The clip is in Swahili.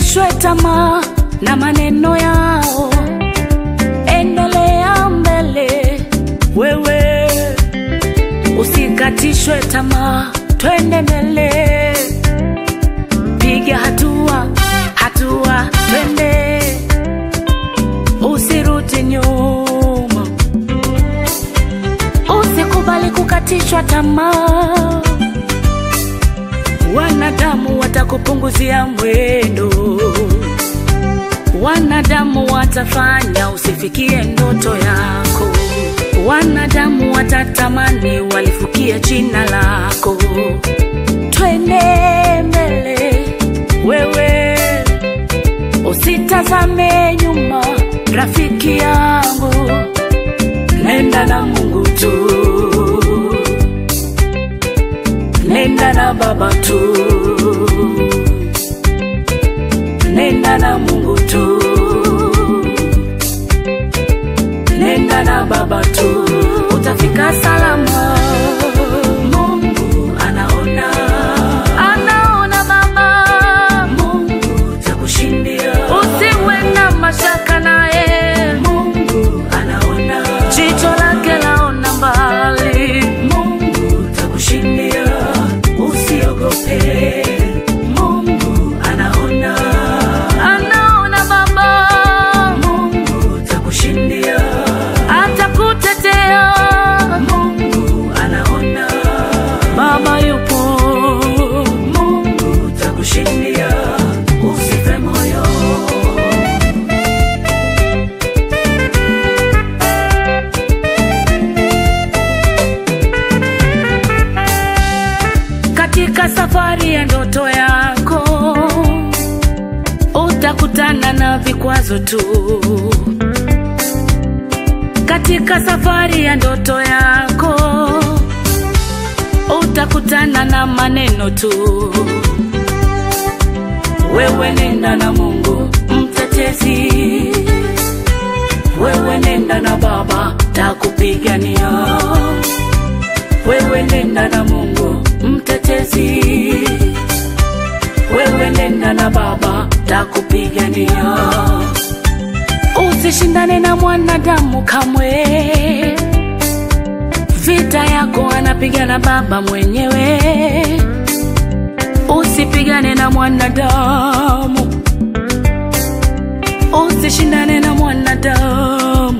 Usikatishwe tamaa na maneno yao, endelea mbele wewe, usikatishwe tamaa, twende mbele, piga hatua, hatua, twende, usirudi nyuma, usikubali kukatishwa tamaa. Wanadamu watakupunguzia mwendo, wanadamu watafanya usifikie ndoto yako, wanadamu watatamani walifukie jina lako. Twende mbele wewe, usitazame nyuma, rafiki yangu, nenda na Mungu tu nenda na baba tu, nenda na Mungu tu, nenda na baba tu, utafika salama. Mungu anaona, anaona baba, Mungu takushindia, usiwe na mashaka naye. Mungu anaona, jicho lake laona mbali. Mungu takushindia, usiogope. Mungu anaona, anaona baba. Mungu takushindia, atakutetea. Mungu anaona, baba yupo. Mungu takushindia, usife moyo. Katika safari ya ndoto yako utakutana na vikwazo tu. Katika safari ya ndoto yako utakutana na maneno tu. Wewe nenda na Mungu mtetezi, wewe nenda na Baba takupigania wewe nenda na Mungu mtetezi, wewe nenda na Baba takupigania. Usishindane na mwanadamu kamwe, vita yako anapigana Baba mwenyewe. Usipigane na mwanadamu, usishindane na mwanadamu,